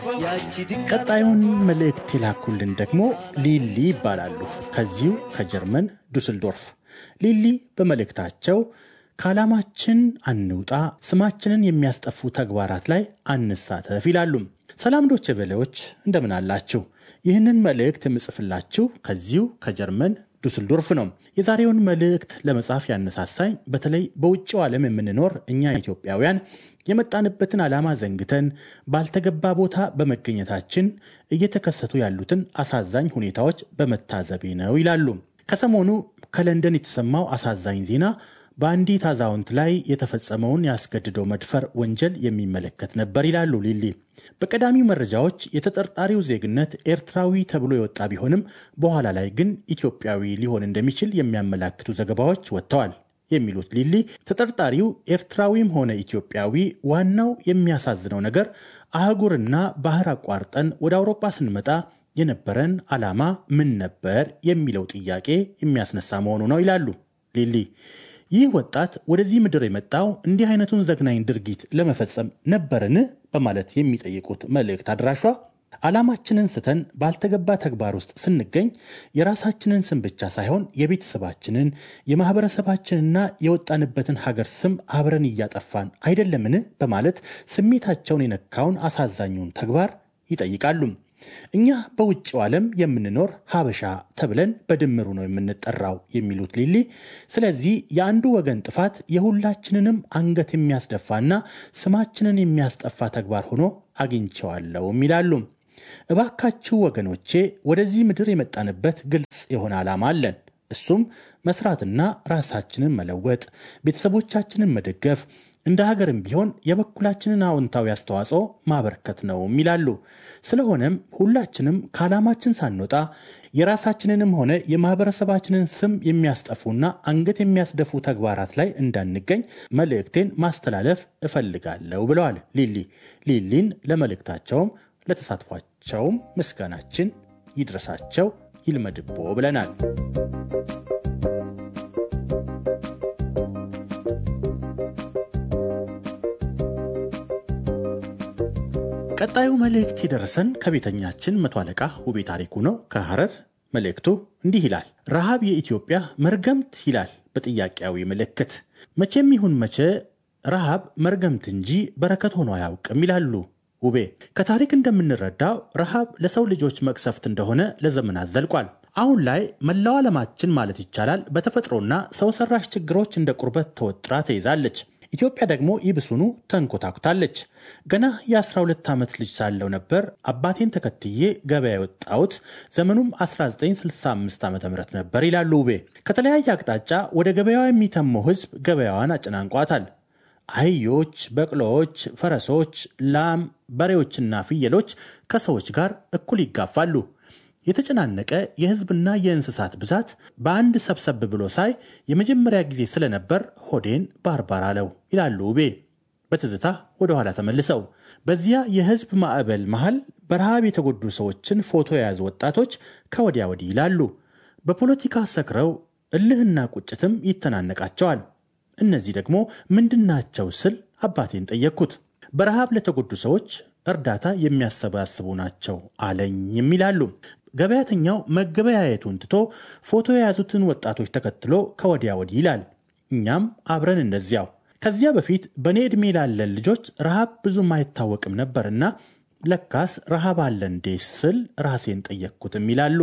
ቀጣዩን መልእክት የላኩልን ደግሞ ሊሊ ይባላሉ። ከዚሁ ከጀርመን ዱስልዶርፍ። ሊሊ በመልእክታቸው ከዓላማችን አንውጣ፣ ስማችንን የሚያስጠፉ ተግባራት ላይ አንሳተፍ ይላሉ። ሰላም ዶቼ ቬሌዎች እንደምን አላችሁ? ይህንን መልእክት የምጽፍላችሁ ከዚሁ ከጀርመን ዱስልዶርፍ ነው። የዛሬውን መልእክት ለመጻፍ ያነሳሳኝ በተለይ በውጭው ዓለም የምንኖር እኛ ኢትዮጵያውያን የመጣንበትን ዓላማ ዘንግተን ባልተገባ ቦታ በመገኘታችን እየተከሰቱ ያሉትን አሳዛኝ ሁኔታዎች በመታዘቤ ነው ይላሉ። ከሰሞኑ ከለንደን የተሰማው አሳዛኝ ዜና በአንዲት አዛውንት ላይ የተፈጸመውን ያስገድደው መድፈር ወንጀል የሚመለከት ነበር ይላሉ ሊሊ። በቀዳሚው መረጃዎች የተጠርጣሪው ዜግነት ኤርትራዊ ተብሎ የወጣ ቢሆንም በኋላ ላይ ግን ኢትዮጵያዊ ሊሆን እንደሚችል የሚያመላክቱ ዘገባዎች ወጥተዋል የሚሉት ሊሊ ተጠርጣሪው ኤርትራዊም ሆነ ኢትዮጵያዊ፣ ዋናው የሚያሳዝነው ነገር አህጉርና ባህር አቋርጠን ወደ አውሮፓ ስንመጣ የነበረን ዓላማ ምን ነበር የሚለው ጥያቄ የሚያስነሳ መሆኑ ነው ይላሉ ሊሊ። ይህ ወጣት ወደዚህ ምድር የመጣው እንዲህ አይነቱን ዘግናኝ ድርጊት ለመፈጸም ነበርን? በማለት የሚጠይቁት መልእክት አድራሿ ዓላማችንን ስተን ባልተገባ ተግባር ውስጥ ስንገኝ የራሳችንን ስም ብቻ ሳይሆን የቤተሰባችንን፣ የማህበረሰባችንና የወጣንበትን ሀገር ስም አብረን እያጠፋን አይደለምን? በማለት ስሜታቸውን የነካውን አሳዛኙን ተግባር ይጠይቃሉ። እኛ በውጭው ዓለም የምንኖር ሀበሻ ተብለን በድምሩ ነው የምንጠራው የሚሉት ሊሊ፣ ስለዚህ የአንዱ ወገን ጥፋት የሁላችንንም አንገት የሚያስደፋና ስማችንን የሚያስጠፋ ተግባር ሆኖ አግኝቸዋለሁም ይላሉ። እባካችሁ ወገኖቼ፣ ወደዚህ ምድር የመጣንበት ግልጽ የሆነ ዓላማ አለን። እሱም መስራትና ራሳችንን መለወጥ፣ ቤተሰቦቻችንን መደገፍ እንደ ሀገርም ቢሆን የበኩላችንን አዎንታዊ አስተዋጽኦ ማበርከት ነውም ይላሉ። ስለሆነም ሁላችንም ከዓላማችን ሳንወጣ የራሳችንንም ሆነ የማህበረሰባችንን ስም የሚያስጠፉና አንገት የሚያስደፉ ተግባራት ላይ እንዳንገኝ መልእክቴን ማስተላለፍ እፈልጋለሁ ብለዋል ሊሊ። ሊሊን ለመልእክታቸውም ለተሳትፏቸውም ምስጋናችን ይድረሳቸው ይልመድቦ ብለናል። ቀጣዩ መልእክት የደረሰን ከቤተኛችን መቶ አለቃ ውቤ ታሪኩ ነው ከሐረር። መልእክቱ እንዲህ ይላል። ረሃብ የኢትዮጵያ መርገምት ይላል በጥያቄያዊ ምልክት። መቼም ይሁን መቼ ረሃብ መርገምት እንጂ በረከት ሆኖ አያውቅም ይላሉ ውቤ። ከታሪክ እንደምንረዳው ረሃብ ለሰው ልጆች መቅሰፍት እንደሆነ ለዘመናት ዘልቋል። አሁን ላይ መላው ዓለማችን ማለት ይቻላል በተፈጥሮና ሰው ሰራሽ ችግሮች እንደ ቁርበት ተወጥራ ተይዛለች። ኢትዮጵያ ደግሞ ይብሱኑ ተንኮታኩታለች። ገና የ12 ዓመት ልጅ ሳለው ነበር አባቴን ተከትዬ ገበያ የወጣሁት። ዘመኑም 1965 ዓ ም ነበር ይላሉ ውቤ። ከተለያየ አቅጣጫ ወደ ገበያዋ የሚተመው ሕዝብ ገበያዋን አጨናንቋታል። አህዮች፣ በቅሎዎች፣ ፈረሶች፣ ላም፣ በሬዎችና ፍየሎች ከሰዎች ጋር እኩል ይጋፋሉ። የተጨናነቀ የህዝብና የእንስሳት ብዛት በአንድ ሰብሰብ ብሎ ሳይ የመጀመሪያ ጊዜ ስለነበር ሆዴን ባርባር አለው ይላሉ ውቤ በትዝታ ወደ ኋላ ተመልሰው። በዚያ የህዝብ ማዕበል መሃል በረሃብ የተጎዱ ሰዎችን ፎቶ የያዙ ወጣቶች ከወዲያ ወዲህ ይላሉ። በፖለቲካ ሰክረው እልህና ቁጭትም ይተናነቃቸዋል። እነዚህ ደግሞ ምንድናቸው ስል አባቴን ጠየቅኩት። በረሃብ ለተጎዱ ሰዎች እርዳታ የሚያሰባስቡ ናቸው አለኝም ይላሉ። ገበያተኛው መገበያየቱን ትቶ ፎቶ የያዙትን ወጣቶች ተከትሎ ከወዲያ ወዲህ ይላል። እኛም አብረን እንደዚያው። ከዚያ በፊት በእኔ ዕድሜ ላለን ልጆች ረሃብ ብዙም አይታወቅም ነበርና ለካስ ረሃብ አለ እንዴ ስል ራሴን ጠየቅኩትም ይላሉ።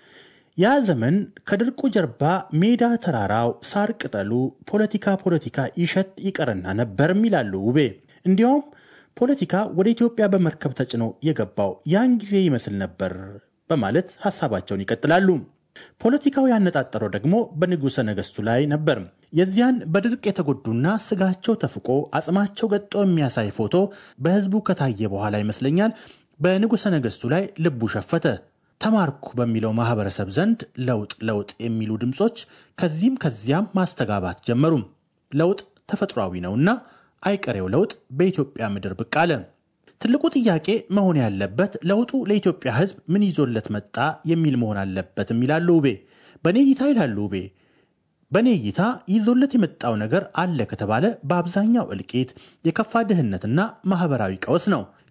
ያ ዘመን ከድርቁ ጀርባ ሜዳ ተራራው፣ ሳር ቅጠሉ፣ ፖለቲካ ፖለቲካ ይሸት ይቀርና ነበርም ይላሉ ውቤ። እንዲያውም ፖለቲካ ወደ ኢትዮጵያ በመርከብ ተጭኖ የገባው ያን ጊዜ ይመስል ነበር በማለት ሀሳባቸውን ይቀጥላሉ። ፖለቲካው ያነጣጠረው ደግሞ በንጉሠ ነገሥቱ ላይ ነበር። የዚያን በድርቅ የተጎዱና ስጋቸው ተፍቆ አጽማቸው ገጦ የሚያሳይ ፎቶ በሕዝቡ ከታየ በኋላ ይመስለኛል በንጉሠ ነገሥቱ ላይ ልቡ ሸፈተ። ተማርኩ በሚለው ማህበረሰብ ዘንድ ለውጥ ለውጥ የሚሉ ድምፆች ከዚህም ከዚያም ማስተጋባት ጀመሩ። ለውጥ ተፈጥሯዊ ነውና አይቀሬው ለውጥ በኢትዮጵያ ምድር ብቅ አለ። ትልቁ ጥያቄ መሆን ያለበት ለውጡ ለኢትዮጵያ ሕዝብ ምን ይዞለት መጣ የሚል መሆን አለበትም ይላሉ ውቤ። በእኔ እይታ ይላሉ ውቤ፣ በእኔ እይታ ይዞለት የመጣው ነገር አለ ከተባለ በአብዛኛው እልቂት፣ የከፋ ድህነትና ማህበራዊ ቀውስ ነው።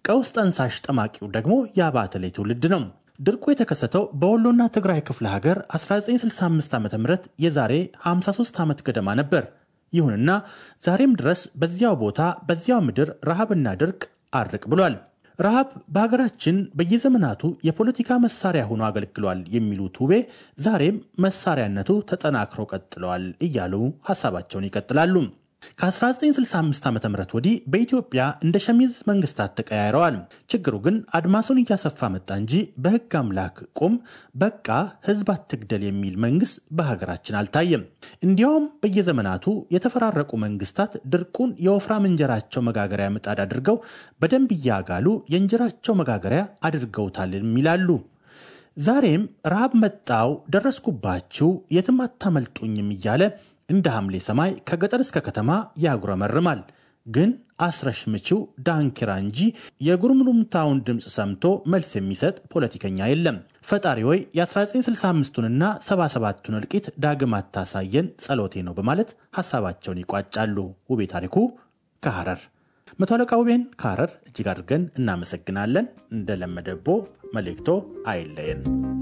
ቀውስ ጠንሳሽ ጠማቂው ደግሞ የአባተ ላይ ትውልድ ነው። ድርቁ የተከሰተው በወሎና ትግራይ ክፍለ ሀገር 1965 ዓ ም የዛሬ 53 ዓመት ገደማ ነበር። ይሁንና ዛሬም ድረስ በዚያው ቦታ በዚያው ምድር ረሃብና ድርቅ አርቅ ብሏል። ረሃብ በሀገራችን በየዘመናቱ የፖለቲካ መሳሪያ ሆኖ አገልግሏል የሚሉት ውቤ ዛሬም መሳሪያነቱ ተጠናክሮ ቀጥለዋል እያሉ ሀሳባቸውን ይቀጥላሉ። ከ1965 ዓ ም ወዲህ በኢትዮጵያ እንደ ሸሚዝ መንግስታት ተቀያይረዋል። ችግሩ ግን አድማሱን እያሰፋ መጣ እንጂ በህግ አምላክ ቁም በቃ ህዝብ አትግደል የሚል መንግስት በሀገራችን አልታየም። እንዲያውም በየዘመናቱ የተፈራረቁ መንግስታት ድርቁን የወፍራም እንጀራቸው መጋገሪያ ምጣድ አድርገው በደንብ እያጋሉ የእንጀራቸው መጋገሪያ አድርገውታል ይላሉ። ዛሬም ረሃብ መጣው ደረስኩባችሁ የትም አታመልጡኝም እያለ እንደ ሐምሌ ሰማይ ከገጠር እስከ ከተማ ያጉረመርማል። ግን አስረሽ ምችው ዳንኪራ እንጂ የጉርምሩምታውን ድምፅ ሰምቶ መልስ የሚሰጥ ፖለቲከኛ የለም። ፈጣሪ ወይ የ1965ቱንና 77ቱን እልቂት ዳግም አታሳየን ጸሎቴ ነው በማለት ሀሳባቸውን ይቋጫሉ። ውቤ ታሪኩ ከሐረር መቶ አለቃ ውቤን ከሐረር እጅግ አድርገን እናመሰግናለን። እንደለመደቦ መልእክቶ አይለየን።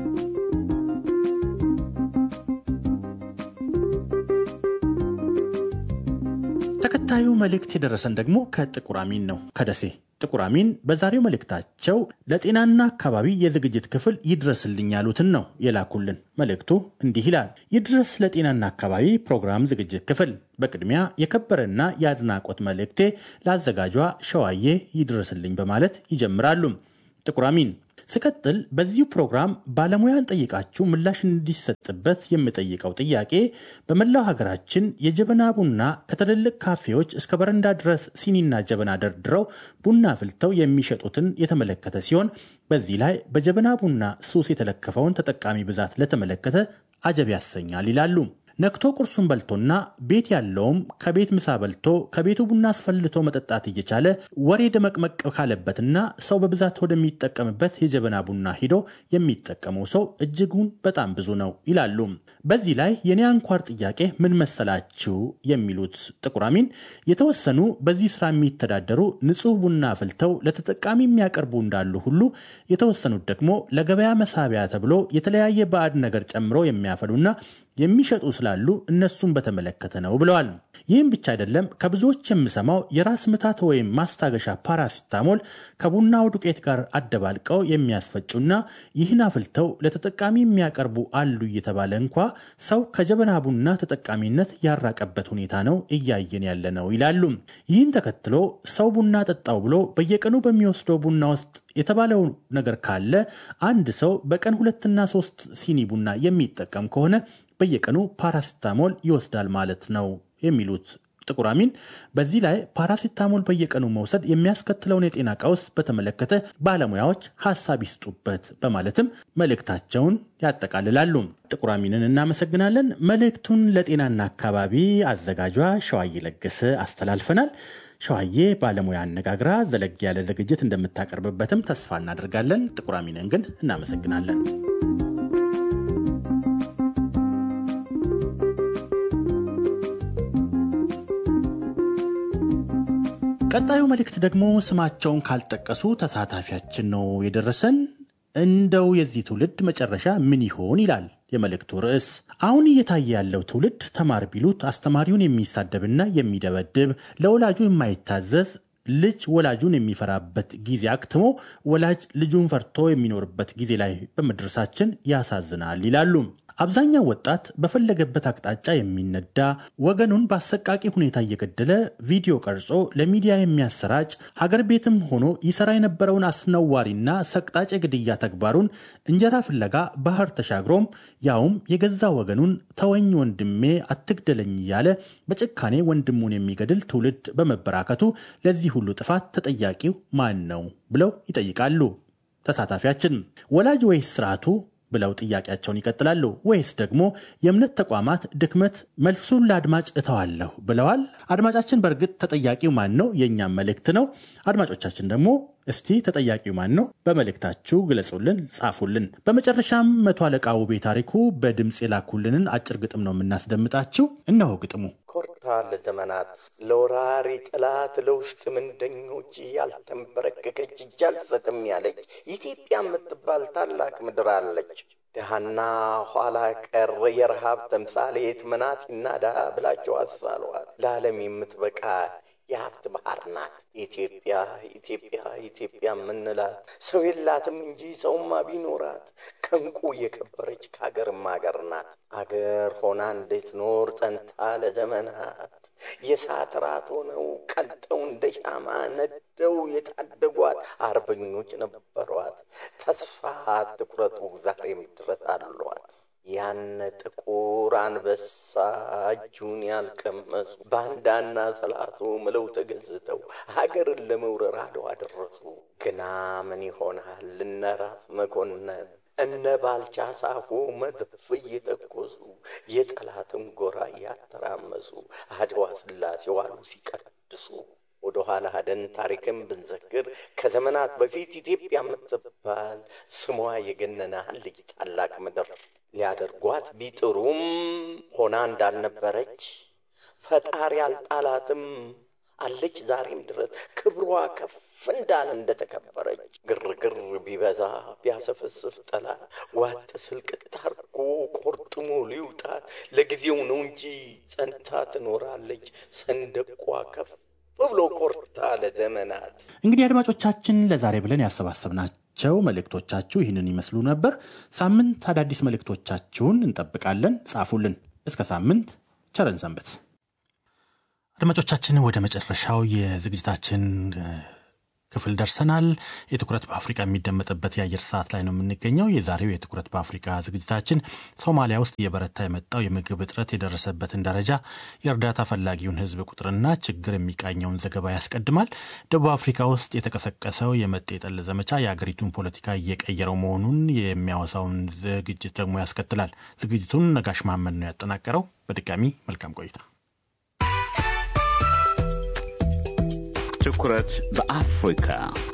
ተከታዩ መልእክት የደረሰን ደግሞ ከጥቁር አሚን ነው፣ ከደሴ ጥቁር አሚን በዛሬው መልእክታቸው ለጤናና አካባቢ የዝግጅት ክፍል ይድረስልኝ ያሉትን ነው የላኩልን። መልእክቱ እንዲህ ይላል። ይድረስ ለጤናና አካባቢ ፕሮግራም ዝግጅት ክፍል በቅድሚያ የከበረና የአድናቆት መልእክቴ ለአዘጋጇ ሸዋዬ ይድረስልኝ በማለት ይጀምራሉ። ጥቁር አሚን ስቀጥል በዚሁ ፕሮግራም ባለሙያን ጠይቃችሁ ምላሽ እንዲሰጥበት የምጠይቀው ጥያቄ በመላው ሀገራችን የጀበና ቡና ከትልልቅ ካፌዎች እስከ በረንዳ ድረስ ሲኒና ጀበና ደርድረው ቡና ፍልተው የሚሸጡትን የተመለከተ ሲሆን በዚህ ላይ በጀበና ቡና ሱስ የተለከፈውን ተጠቃሚ ብዛት ለተመለከተ አጀብ ያሰኛል ይላሉ። ነክቶ ቁርሱን በልቶና ቤት ያለውም ከቤት ምሳ በልቶ ከቤቱ ቡና አስፈልቶ መጠጣት እየቻለ ወሬ ደመቅመቅ ካለበትና ሰው በብዛት ወደሚጠቀምበት የጀበና ቡና ሂዶ የሚጠቀመው ሰው እጅጉን በጣም ብዙ ነው ይላሉ። በዚህ ላይ የኔ አንኳር ጥያቄ ምን መሰላችሁ የሚሉት ጥቁር አሚን የተወሰኑ በዚህ ስራ የሚተዳደሩ ንጹህ ቡና አፍልተው ለተጠቃሚ የሚያቀርቡ እንዳሉ ሁሉ የተወሰኑት ደግሞ ለገበያ መሳቢያ ተብሎ የተለያየ ባዕድ ነገር ጨምሮ የሚያፈሉና የሚሸጡ ስላሉ እነሱን በተመለከተ ነው ብለዋል። ይህም ብቻ አይደለም። ከብዙዎች የምሰማው የራስ ምታት ወይም ማስታገሻ ፓራሲታሞል ከቡናው ዱቄት ጋር አደባልቀው የሚያስፈጩና ይህን አፍልተው ለተጠቃሚ የሚያቀርቡ አሉ እየተባለ እንኳ ሰው ከጀበና ቡና ተጠቃሚነት ያራቀበት ሁኔታ ነው እያየን ያለ ነው ይላሉ። ይህን ተከትሎ ሰው ቡና ጠጣው ብሎ በየቀኑ በሚወስደው ቡና ውስጥ የተባለው ነገር ካለ አንድ ሰው በቀን ሁለትና ሶስት ሲኒ ቡና የሚጠቀም ከሆነ በየቀኑ ፓራሲታሞል ይወስዳል ማለት ነው የሚሉት ጥቁር አሚን በዚህ ላይ ፓራሲታሞል በየቀኑ መውሰድ የሚያስከትለውን የጤና ቀውስ በተመለከተ ባለሙያዎች ሀሳብ ይስጡበት በማለትም መልእክታቸውን ያጠቃልላሉ። ጥቁር አሚንን እናመሰግናለን። መልእክቱን ለጤናና አካባቢ አዘጋጇ ሸዋዬ ለገሰ አስተላልፈናል። ሸዋዬ ባለሙያ አነጋግራ ዘለግ ያለ ዝግጅት እንደምታቀርብበትም ተስፋ እናደርጋለን። ጥቁር አሚንን ግን እናመሰግናለን። ቀጣዩ መልእክት ደግሞ ስማቸውን ካልጠቀሱ ተሳታፊያችን ነው የደረሰን። እንደው የዚህ ትውልድ መጨረሻ ምን ይሆን ይላል የመልእክቱ ርዕስ። አሁን እየታየ ያለው ትውልድ ተማር ቢሉት አስተማሪውን የሚሳደብና የሚደበድብ ለወላጁ የማይታዘዝ ልጅ ወላጁን የሚፈራበት ጊዜ አክትሞ ወላጅ ልጁን ፈርቶ የሚኖርበት ጊዜ ላይ በመድረሳችን ያሳዝናል ይላሉ። አብዛኛው ወጣት በፈለገበት አቅጣጫ የሚነዳ ወገኑን በአሰቃቂ ሁኔታ እየገደለ ቪዲዮ ቀርጾ ለሚዲያ የሚያሰራጭ ሀገር ቤትም ሆኖ ይሰራ የነበረውን አስነዋሪና ሰቅጣጭ የግድያ ተግባሩን እንጀራ ፍለጋ ባህር ተሻግሮም ያውም የገዛ ወገኑን ተወኝ ወንድሜ አትግደለኝ እያለ በጭካኔ ወንድሙን የሚገድል ትውልድ በመበራከቱ ለዚህ ሁሉ ጥፋት ተጠያቂው ማን ነው ብለው ይጠይቃሉ። ተሳታፊያችን ወላጅ ወይስ ስርዓቱ ብለው ጥያቄያቸውን ይቀጥላሉ። ወይስ ደግሞ የእምነት ተቋማት ድክመት? መልሱን ለአድማጭ እተዋለሁ ብለዋል። አድማጫችን በእርግጥ ተጠያቂው ማን ነው? የእኛም መልእክት ነው። አድማጮቻችን ደግሞ እስቲ ተጠያቂው ማን ነው? በመልእክታችሁ ግለጹልን፣ ጻፉልን። በመጨረሻም መቶ አለቃ ውቤ ታሪኩ በድምፅ የላኩልንን አጭር ግጥም ነው የምናስደምጣችሁ። እነሆ ግጥሙ። ኮርታ ለዘመናት ለወራሪ ጠላት ለውስጥ ምንደኞች ያልተንበረከከች እጅ አልሰጥም ያለች ኢትዮጵያ የምትባል ታላቅ ምድር አለች። ድሃና ኋላ ቀር የረሃብ ተምሳሌት መናጢና ድሃ ብላቸው አሳሏት። ለዓለም የምትበቃ የሀብት ባህር ናት ኢትዮጵያ። ኢትዮጵያ ኢትዮጵያ የምንላት ሰው የላትም እንጂ ሰውማ ቢኖራት ከእንቁ የከበረች ከአገርም አገር ናት። አገር ሆና እንዴት ኖር ጸንታ ለዘመናት የእሳት ራት ሆነው ቀልጠው እንደ ሻማ ነደው የታደጓት አርበኞች ነበሯት። ተስፋ አትቁረጡ ዛሬም ድረስ አሏት። ያን ጥቁር አንበሳ እጁን ያልቀመሱ ባንዳና ሰላቶ ምለው ተገዝተው ሀገርን ለመውረር አድዋ ደረሱ። ግና ምን ይሆናል እነ ራስ መኮንን እነ ባልቻ ሳፎ መድፍ እየተኮሱ የጠላትን ጎራ እያተራመሱ አድዋ ስላሴ ዋሉ ሲቀድሱ ወደ ኋላ ሄደን ታሪክን ብንዘክር ከዘመናት በፊት ኢትዮጵያ የምትባል ስሟ የገነነ ልጅ ታላቅ ምድር ሊያደርጓት ቢጥሩም ሆና እንዳልነበረች ፈጣሪ አልጣላትም አለች ዛሬም ድረስ ክብሯ ከፍ እንዳለ እንደተከበረች። ግርግር ቢበዛ ቢያሰፈስፍ ጠላት ዋጥ ስልቅት አርጎ ቆርጥሞ ሊውጣት ለጊዜው ነው እንጂ ጸንታ ትኖራለች ሰንደቋ ከፍ ብሎ ኮርታ ለዘመናት። እንግዲህ አድማጮቻችን ለዛሬ ብለን ያሰባሰብናቸው መልእክቶቻችሁ ይህንን ይመስሉ ነበር። ሳምንት አዳዲስ መልእክቶቻችሁን እንጠብቃለን። ጻፉልን። እስከ ሳምንት ቸረን ሰንበት። አድማጮቻችን ወደ መጨረሻው የዝግጅታችን ክፍል ደርሰናል። የትኩረት በአፍሪካ የሚደመጥበት የአየር ሰዓት ላይ ነው የምንገኘው። የዛሬው የትኩረት በአፍሪካ ዝግጅታችን ሶማሊያ ውስጥ እየበረታ የመጣው የምግብ እጥረት የደረሰበትን ደረጃ፣ የእርዳታ ፈላጊውን ሕዝብ ቁጥርና ችግር የሚቃኘውን ዘገባ ያስቀድማል። ደቡብ አፍሪካ ውስጥ የተቀሰቀሰው የመጤ ጠል ዘመቻ የአገሪቱን ፖለቲካ እየቀየረው መሆኑን የሚያወሳውን ዝግጅት ደግሞ ያስከትላል። ዝግጅቱን ነጋሽ መሐመድ ነው ያጠናቀረው። በድጋሚ መልካም ቆይታ። ትኩረት በአፍሪካ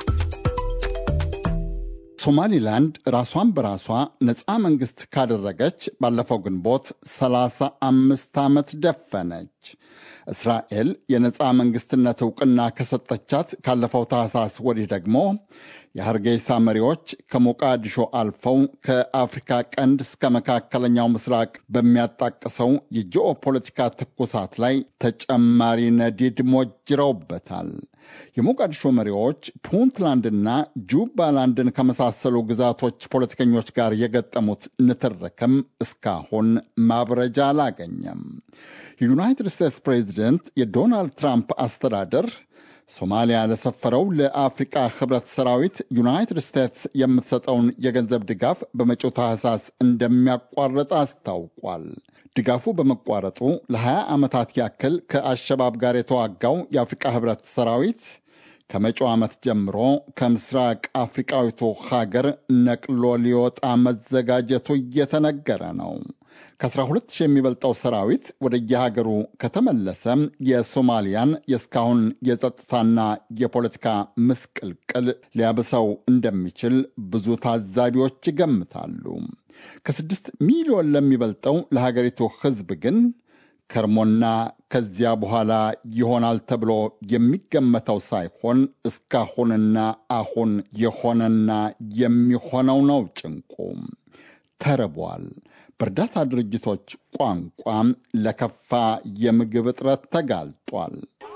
ሶማሊላንድ ራሷን በራሷ ነፃ መንግሥት ካደረገች ባለፈው ግንቦት 35 ዓመት ደፈነች። እስራኤል የነፃ መንግሥትነት ዕውቅና ከሰጠቻት ካለፈው ታህሳስ ወዲህ ደግሞ የሐርጌሳ መሪዎች ከሞቃዲሾ አልፈው ከአፍሪካ ቀንድ እስከ መካከለኛው ምስራቅ በሚያጣቅሰው የጂኦፖለቲካ ትኩሳት ላይ ተጨማሪ ነዲድ ሞጅረውበታል። የሞቃዲሾ መሪዎች ፑንትላንድና ጁባላንድን ከመሳሰሉ ግዛቶች ፖለቲከኞች ጋር የገጠሙት ንትርክም እስካሁን ማብረጃ አላገኘም። የዩናይትድ ስቴትስ ፕሬዚደንት የዶናልድ ትራምፕ አስተዳደር ሶማሊያ ለሰፈረው ለአፍሪቃ ህብረት ሰራዊት ዩናይትድ ስቴትስ የምትሰጠውን የገንዘብ ድጋፍ በመጪው ታህሳስ እንደሚያቋርጥ አስታውቋል። ድጋፉ በመቋረጡ ለ20 ዓመታት ያክል ከአሸባብ ጋር የተዋጋው የአፍሪቃ ህብረት ሰራዊት ከመጪው ዓመት ጀምሮ ከምስራቅ አፍሪቃዊቱ ሀገር ነቅሎ ሊወጣ መዘጋጀቱ እየተነገረ ነው። ከ12 ሺህ የሚበልጠው ሰራዊት ወደ የሀገሩ ከተመለሰ የሶማሊያን የእስካሁን የጸጥታና የፖለቲካ ምስቅልቅል ሊያብሰው እንደሚችል ብዙ ታዛቢዎች ይገምታሉ። ከስድስት ሚሊዮን ለሚበልጠው ለሀገሪቱ ህዝብ ግን ከርሞና ከዚያ በኋላ ይሆናል ተብሎ የሚገመተው ሳይሆን እስካሁንና አሁን የሆነና የሚሆነው ነው ጭንቁ። ተርቧል። በእርዳታ ድርጅቶች ቋንቋ ለከፋ የምግብ እጥረት ተጋልጧል።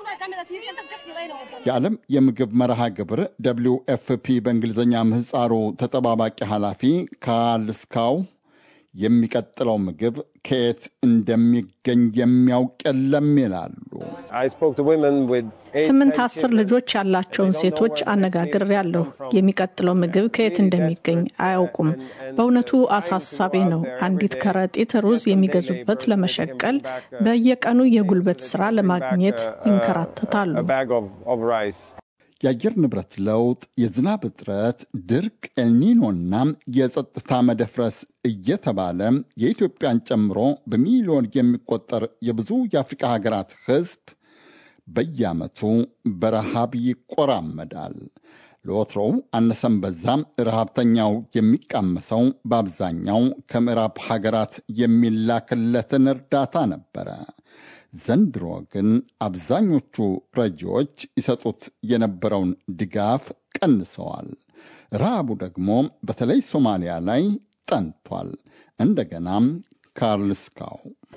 የዓለም የምግብ መርሃ ግብር ደብሊው ኤፍፒ በእንግሊዝኛ ምህፃሩ ተጠባባቂ ኃላፊ ካርል ስካው የሚቀጥለው ምግብ ከየት እንደሚገኝ የሚያውቅ የለም ይላሉ። ስምንት አስር ልጆች ያላቸውን ሴቶች አነጋግሬያለሁ። የሚቀጥለው ምግብ ከየት እንደሚገኝ አያውቁም። በእውነቱ አሳሳቢ ነው። አንዲት ከረጢት ሩዝ የሚገዙበት ለመሸቀል በየቀኑ የጉልበት ስራ ለማግኘት ይንከራተታሉ። የአየር ንብረት ለውጥ፣ የዝናብ እጥረት፣ ድርቅ፣ ኤልኒኖና የጸጥታ መደፍረስ እየተባለ የኢትዮጵያን ጨምሮ በሚሊዮን የሚቆጠር የብዙ የአፍሪቃ ሀገራት ሕዝብ በየዓመቱ በረሃብ ይቆራመዳል። ለወትሮው አነሰም በዛም ረሃብተኛው የሚቃመሰው በአብዛኛው ከምዕራብ ሀገራት የሚላክለትን እርዳታ ነበረ። ዘንድሮ ግን አብዛኞቹ ረጂዎች ይሰጡት የነበረውን ድጋፍ ቀንሰዋል። ረሃቡ ደግሞ በተለይ ሶማሊያ ላይ ጠንቷል። እንደገናም ካርልስካው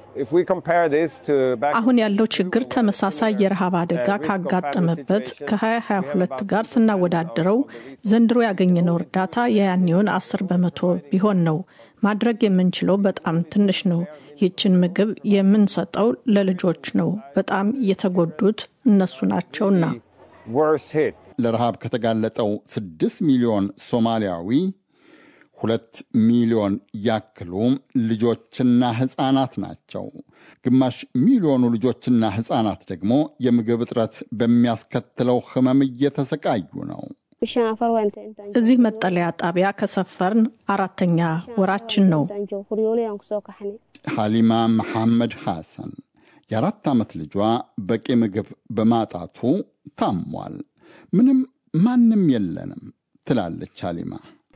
አሁን ያለው ችግር ተመሳሳይ የረሃብ አደጋ ካጋጠመበት ከ2022 ጋር ስናወዳድረው ዘንድሮ ያገኘነው እርዳታ የያኔውን 10 በመቶ ቢሆን ነው። ማድረግ የምንችለው በጣም ትንሽ ነው። ይችን ምግብ የምንሰጠው ለልጆች ነው። በጣም የተጎዱት እነሱ ናቸውና። ለረሃብ ከተጋለጠው ስድስት ሚሊዮን ሶማሊያዊ ሁለት ሚሊዮን ያክሉ ልጆችና ሕፃናት ናቸው። ግማሽ ሚሊዮኑ ልጆችና ሕፃናት ደግሞ የምግብ እጥረት በሚያስከትለው ሕመም እየተሰቃዩ ነው። እዚህ መጠለያ ጣቢያ ከሰፈርን አራተኛ ወራችን ነው። ሐሊማ መሐመድ ሐሰን የአራት ዓመት ልጇ በቂ ምግብ በማጣቱ ታሟል። ምንም ማንም የለንም ትላለች ሐሊማ።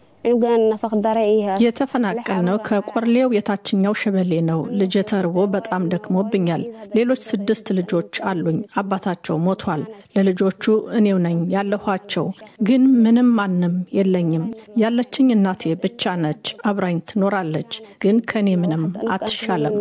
የተፈናቀልነው ከቆርሌው የታችኛው ሸበሌ ነው። ልጄ ተርቦ በጣም ደክሞብኛል። ሌሎች ስድስት ልጆች አሉኝ። አባታቸው ሞቷል። ለልጆቹ እኔው ነኝ ያለኋቸው፣ ግን ምንም ማንም የለኝም። ያለችኝ እናቴ ብቻ ነች። አብራኝ ትኖራለች፣ ግን ከእኔ ምንም አትሻለም።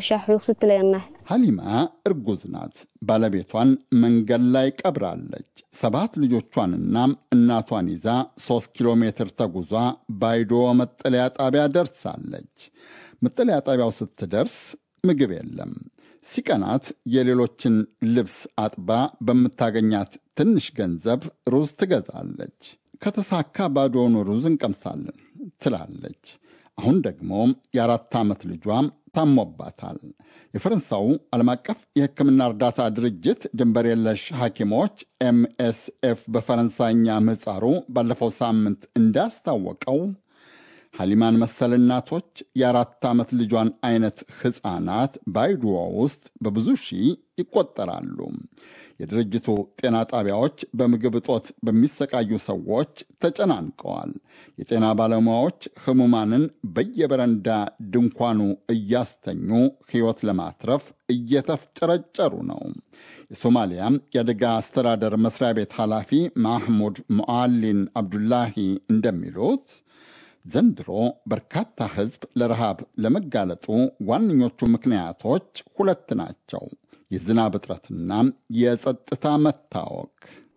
ሐሊማ እርጉዝ ናት። ባለቤቷን መንገድ ላይ ቀብራለች። ሰባት ልጆቿንና እናቷን ይዛ ሦስት ኪሎ ሜትር ተጉዟ ባይዶ መጠለያ ጣቢያ ደርሳለች። መጠለያ ጣቢያው ስትደርስ ምግብ የለም። ሲቀናት የሌሎችን ልብስ አጥባ በምታገኛት ትንሽ ገንዘብ ሩዝ ትገዛለች። ከተሳካ ባዶውን ሩዝ እንቀምሳለን ትላለች። አሁን ደግሞ የአራት ዓመት ልጇ ታሞባታል። የፈረንሳው ዓለም አቀፍ የሕክምና እርዳታ ድርጅት ድንበር የለሽ ሐኪሞች ኤምኤስኤፍ በፈረንሳይኛ ምህጻሩ ባለፈው ሳምንት እንዳስታወቀው ሐሊማን መሰል እናቶች የአራት ዓመት ልጇን አይነት ሕፃናት ባይድዋ ውስጥ በብዙ ሺህ ይቆጠራሉ። የድርጅቱ ጤና ጣቢያዎች በምግብ እጦት በሚሰቃዩ ሰዎች ተጨናንቀዋል። የጤና ባለሙያዎች ህሙማንን በየበረንዳ ድንኳኑ እያስተኙ ሕይወት ለማትረፍ እየተፍጨረጨሩ ነው። የሶማሊያ የአደጋ አስተዳደር መስሪያ ቤት ኃላፊ ማህሙድ ሙዓሊን አብዱላሂ እንደሚሉት ዘንድሮ በርካታ ሕዝብ ለረሃብ ለመጋለጡ ዋነኞቹ ምክንያቶች ሁለት ናቸው። የዝናብ እጥረትና የጸጥታ መታወክ።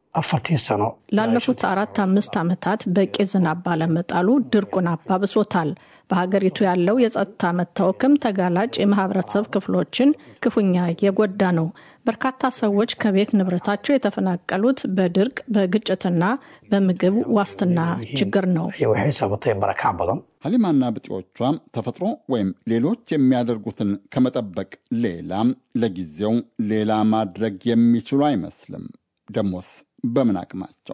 ላለፉት አራት አምስት ዓመታት በቂ ዝናብ ባለመጣሉ ድርቁን አባብሶታል። በሀገሪቱ ያለው የጸጥታ መታወክም ተጋላጭ የማህበረሰብ ክፍሎችን ክፉኛ የጎዳ ነው። በርካታ ሰዎች ከቤት ንብረታቸው የተፈናቀሉት በድርቅ በግጭትና በምግብ ዋስትና ችግር ነው። ሀሊማና ብጤዎቿ ተፈጥሮ ወይም ሌሎች የሚያደርጉትን ከመጠበቅ ሌላ ለጊዜው ሌላ ማድረግ የሚችሉ አይመስልም። ደሞስ በምን አቅማቸው?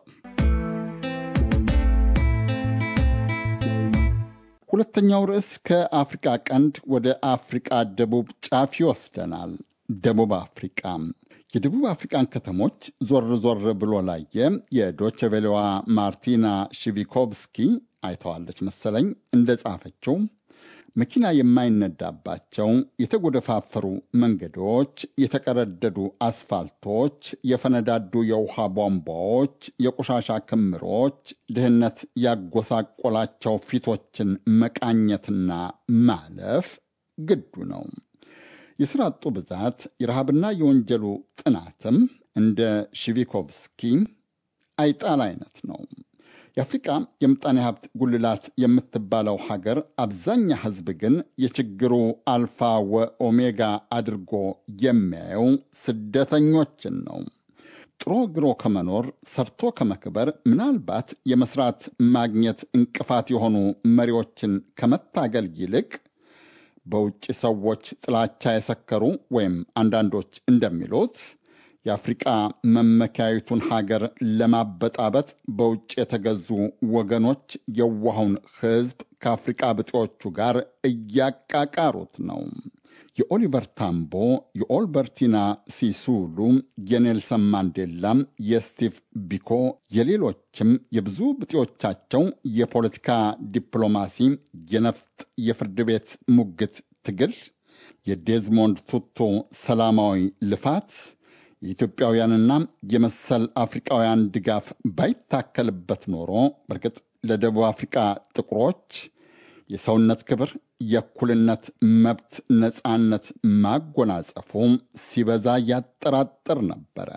ሁለተኛው ርዕስ ከአፍሪቃ ቀንድ ወደ አፍሪቃ ደቡብ ጫፍ ይወስደናል። ደቡብ አፍሪቃ የደቡብ አፍሪቃን ከተሞች ዞር ዞር ብሎ ላየ የዶቸቬሌዋ ማርቲና ሺቪኮቭስኪ አይተዋለች መሰለኝ እንደጻፈችው መኪና የማይነዳባቸው የተጎደፋፈሩ መንገዶች፣ የተቀረደዱ አስፋልቶች፣ የፈነዳዱ የውሃ ቧንቧዎች፣ የቆሻሻ ክምሮች፣ ድህነት ያጎሳቆላቸው ፊቶችን መቃኘትና ማለፍ ግዱ ነው። የሥራ አጡ ብዛት፣ የረሃብና የወንጀሉ ጥናትም እንደ ሺቪኮቭስኪ አይጣል አይነት ነው። የአፍሪቃ የምጣኔ ሀብት ጉልላት የምትባለው ሀገር አብዛኛ ሕዝብ ግን የችግሩ አልፋ ወኦሜጋ አድርጎ የሚያየው ስደተኞችን ነው። ጥሮ ግሮ ከመኖር ሰርቶ ከመክበር ምናልባት የመስራት ማግኘት እንቅፋት የሆኑ መሪዎችን ከመታገል ይልቅ በውጭ ሰዎች ጥላቻ የሰከሩ ወይም አንዳንዶች እንደሚሉት የአፍሪቃ መመኪያዊቱን ሀገር ለማበጣበጥ በውጭ የተገዙ ወገኖች የዋሁን ሕዝብ ከአፍሪቃ ብጤዎቹ ጋር እያቃቃሩት ነው። የኦሊቨር ታምቦ፣ የኦልበርቲና ሲሱሉ፣ የኔልሰን ማንዴላ፣ የስቲቭ ቢኮ፣ የሌሎችም የብዙ ብጤዎቻቸው የፖለቲካ ዲፕሎማሲ፣ የነፍጥ የፍርድ ቤት ሙግት ትግል፣ የዴዝሞንድ ቱቱ ሰላማዊ ልፋት የኢትዮጵያውያንና የመሰል አፍሪቃውያን ድጋፍ ባይታከልበት ኖሮ በእርግጥ ለደቡብ አፍሪቃ ጥቁሮች የሰውነት ክብር፣ የእኩልነት መብት፣ ነፃነት ማጎናጸፉ ሲበዛ ያጠራጥር ነበረ።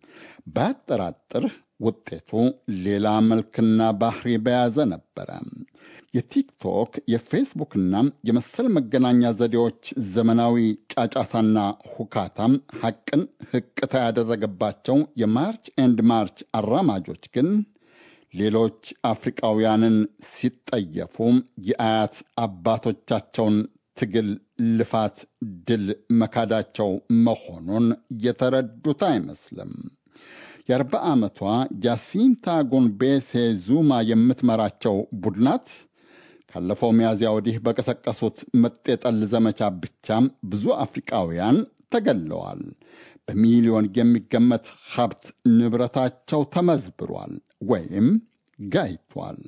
ባያጠራጥር ውጤቱ ሌላ መልክና ባህሪ በያዘ ነበረ። የቲክቶክ የፌስቡክና የመሰል መገናኛ ዘዴዎች ዘመናዊ ጫጫታና ሁካታ ሐቅን ህቅታ ያደረገባቸው የማርች ኤንድ ማርች አራማጆች ግን ሌሎች አፍሪቃውያንን ሲጠየፉ የአያት አባቶቻቸውን ትግል፣ ልፋት፣ ድል መካዳቸው መሆኑን የተረዱት አይመስልም። የአርባ ዓመቷ ጃሲንታ ጎንቤሴ ዙማ የምትመራቸው ቡድናት ካለፈው ሚያዝያ ወዲህ በቀሰቀሱት መጤጠል ዘመቻ ብቻም ብዙ አፍሪቃውያን ተገለዋል። በሚሊዮን የሚገመት ሀብት ንብረታቸው ተመዝብሯል ወይም ጋይቷል።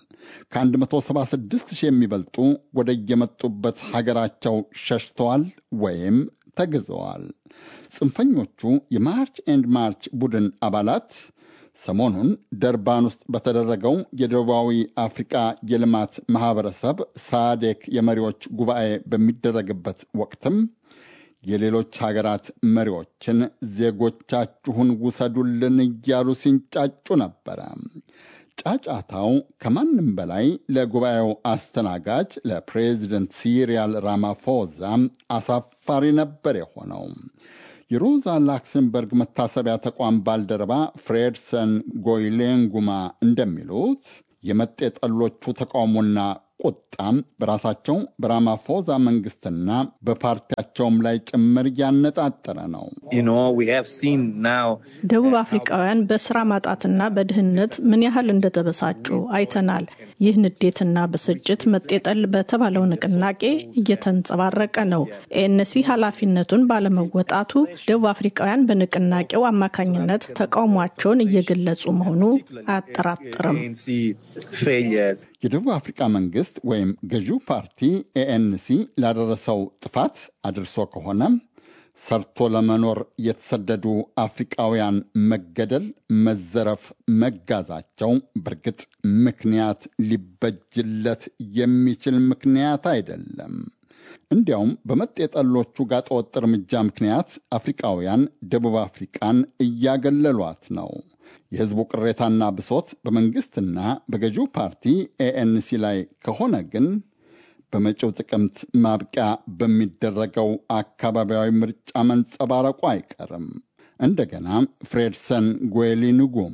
ከ176 ሺህ የሚበልጡ ወደ የመጡበት ሀገራቸው ሸሽተዋል ወይም ተግዘዋል። ጽንፈኞቹ የማርች ኤንድ ማርች ቡድን አባላት ሰሞኑን ደርባን ውስጥ በተደረገው የደቡባዊ አፍሪቃ የልማት ማኅበረሰብ ሳዴክ የመሪዎች ጉባኤ በሚደረግበት ወቅትም የሌሎች ሀገራት መሪዎችን ዜጎቻችሁን ውሰዱልን እያሉ ሲንጫጩ ነበረ። ጫጫታው ከማንም በላይ ለጉባኤው አስተናጋጅ ለፕሬዚደንት ሲሪያል ራማፎዛ አሳፋሪ ነበር የሆነው። የሮዛ ላክሰምበርግ መታሰቢያ ተቋም ባልደረባ ፍሬድሰን ጎይሌንጉማ እንደሚሉት የመጤጠሎቹ ተቃውሞና ቁጣም በራሳቸው በራማፎዛ መንግስትና በፓርቲያቸውም ላይ ጭምር ያነጣጠረ ነው። ደቡብ አፍሪካውያን በስራ ማጣትና በድህነት ምን ያህል እንደተበሳጩ አይተናል። ይህ ንዴትና ብስጭት መጤጠል በተባለው ንቅናቄ እየተንጸባረቀ ነው። ኤንሲ ኃላፊነቱን ባለመወጣቱ ደቡብ አፍሪካውያን በንቅናቄው አማካኝነት ተቃውሟቸውን እየገለጹ መሆኑ አያጠራጥርም። የደቡብ አፍሪካ መንግስት ወይም ገዢው ፓርቲ ኤኤንሲ ላደረሰው ጥፋት አድርሶ ከሆነ ሰርቶ ለመኖር የተሰደዱ አፍሪቃውያን መገደል፣ መዘረፍ፣ መጋዛቸው በእርግጥ ምክንያት ሊበጅለት የሚችል ምክንያት አይደለም። እንዲያውም በመጤጠሎቹ ጋጠወጥ እርምጃ ምክንያት አፍሪቃውያን ደቡብ አፍሪቃን እያገለሏት ነው። የህዝቡ ቅሬታና ብሶት በመንግስትና በገዢው ፓርቲ ኤኤንሲ ላይ ከሆነ ግን በመጪው ጥቅምት ማብቂያ በሚደረገው አካባቢያዊ ምርጫ መንጸባረቁ አይቀርም። እንደገና ፍሬድሰን ጎዌሊ ንጉማ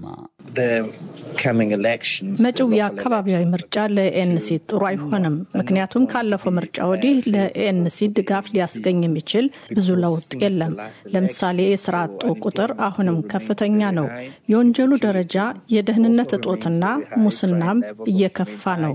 መጪው የአካባቢያዊ ምርጫ ለኤንሲ ጥሩ አይሆንም። ምክንያቱም ካለፈው ምርጫ ወዲህ ለኤንሲ ድጋፍ ሊያስገኝ የሚችል ብዙ ለውጥ የለም። ለምሳሌ የስራ አጡ ቁጥር አሁንም ከፍተኛ ነው። የወንጀሉ ደረጃ፣ የደህንነት እጦትና ሙስናም እየከፋ ነው።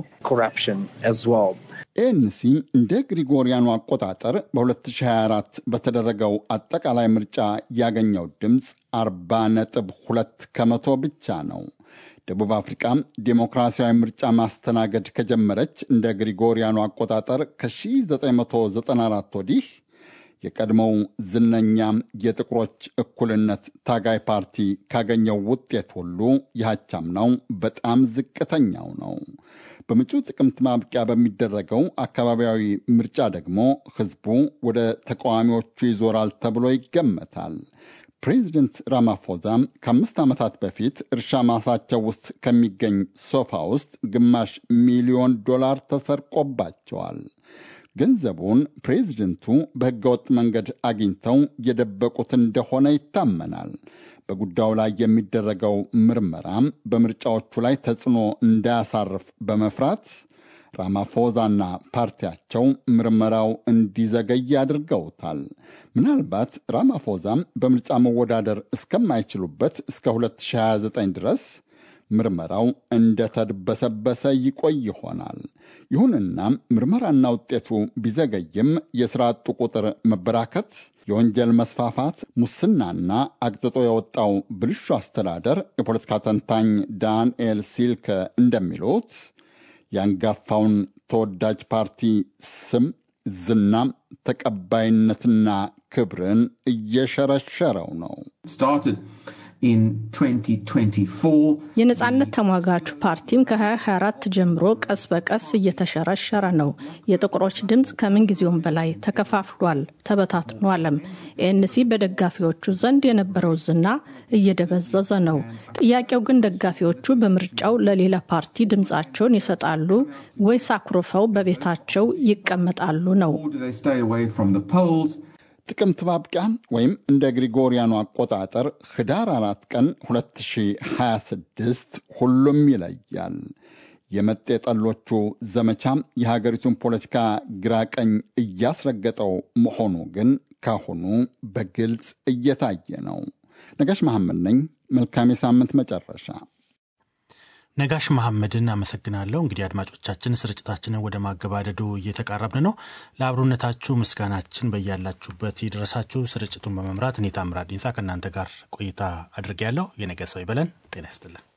ኤንሲ እንደ ግሪጎሪያኑ አቆጣጠር በ2024 በተደረገው አጠቃላይ ምርጫ ያገኘው ድምፅ 40 ነጥብ 2 ከመቶ ብቻ ነው። ደቡብ አፍሪካ ዴሞክራሲያዊ ምርጫ ማስተናገድ ከጀመረች እንደ ግሪጎሪያኑ አቆጣጠር ከ1994 ወዲህ የቀድሞው ዝነኛ የጥቁሮች እኩልነት ታጋይ ፓርቲ ካገኘው ውጤት ሁሉ የሃቻምናው በጣም ዝቅተኛው ነው። በመጪው ጥቅምት ማብቂያ በሚደረገው አካባቢያዊ ምርጫ ደግሞ ህዝቡ ወደ ተቃዋሚዎቹ ይዞራል ተብሎ ይገመታል። ፕሬዚደንት ራማፎዛ ከአምስት ዓመታት በፊት እርሻ ማሳቸው ውስጥ ከሚገኝ ሶፋ ውስጥ ግማሽ ሚሊዮን ዶላር ተሰርቆባቸዋል። ገንዘቡን ፕሬዚደንቱ በህገወጥ መንገድ አግኝተው የደበቁት እንደሆነ ይታመናል። በጉዳዩ ላይ የሚደረገው ምርመራም በምርጫዎቹ ላይ ተጽዕኖ እንዳያሳርፍ በመፍራት ራማፎዛና ፓርቲያቸው ምርመራው እንዲዘገይ አድርገውታል። ምናልባት ራማፎዛም በምርጫ መወዳደር እስከማይችሉበት እስከ 2029 ድረስ ምርመራው እንደተድበሰበሰ ይቆይ ይሆናል። ይሁንና ምርመራና ውጤቱ ቢዘገይም የሥራ አጡ ቁጥር መበራከት፣ የወንጀል መስፋፋት፣ ሙስናና አቅጥጦ የወጣው ብልሹ አስተዳደር የፖለቲካ ተንታኝ ዳንኤል ሲልከ እንደሚሉት የአንጋፋውን ተወዳጅ ፓርቲ ስም፣ ዝናም፣ ተቀባይነትና ክብርን እየሸረሸረው ነው። የነጻነት ተሟጋቹ ፓርቲም ከ2024 ጀምሮ ቀስ በቀስ እየተሸረሸረ ነው። የጥቁሮች ድምፅ ከምንጊዜውም በላይ ተከፋፍሏል፣ ተበታትኗልም። ኤንሲ በደጋፊዎቹ ዘንድ የነበረው ዝና እየደበዘዘ ነው። ጥያቄው ግን ደጋፊዎቹ በምርጫው ለሌላ ፓርቲ ድምፃቸውን ይሰጣሉ ወይስ አኩርፈው በቤታቸው ይቀመጣሉ ነው። ጥቅምት ማብቂያ ወይም እንደ ግሪጎሪያኑ አቆጣጠር ህዳር አራት ቀን 2026 ሁሉም ይለያል። የመጤጠሎቹ ዘመቻም የሀገሪቱን ፖለቲካ ግራቀኝ እያስረገጠው መሆኑ ግን ካሁኑ በግልጽ እየታየ ነው። ነጋሽ መሐመድ ነኝ። መልካም የሳምንት መጨረሻ። ነጋሽ መሐመድን አመሰግናለሁ። እንግዲህ አድማጮቻችን ስርጭታችንን ወደ ማገባደዱ እየተቃረብን ነው። ለአብሮነታችሁ ምስጋናችን በያላችሁበት ይድረሳችሁ። ስርጭቱን በመምራት እኔ ታምራት ዲንሳ ከእናንተ ጋር ቆይታ አድርጌያለሁ። የነገ ሰው ይበለን። ጤና ይስጥልን።